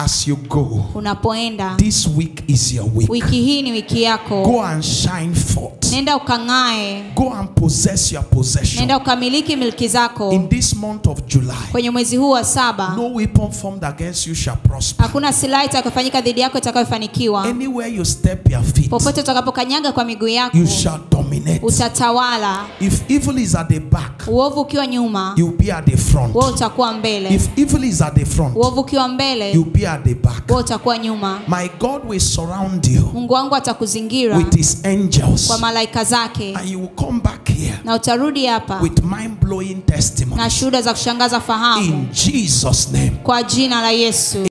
as you go, unapoenda this week is your week. wiki hii ni wiki yako Go and shine forth. nenda ukang'ae Go and possess your possession. nenda ukamiliki milki zako In this month of July, kwenye mwezi huu wa saba no weapon formed against you shall prosper. hakuna silaha itakayofanyika dhidi yako itakayofanikiwa Anywhere you step your feet, popote utakapokanyaga kwa miguu yako you shall dominate. utatawala If evil is at the back, uovu ukiwa nyuma you'll be at the front. wewe utakuwa mbele If evil is at the front, uovu ukiwa mbele you'll be at the back. wewe utakuwa nyuma My God will surround you mungu wangu atakuzingira with his angels. kwa malaika zake And you will come back here na utarudi hapa with mind blowing na testimonies. shuhuda za kushangaza fahamu In Jesus' name. kwa jina la yesu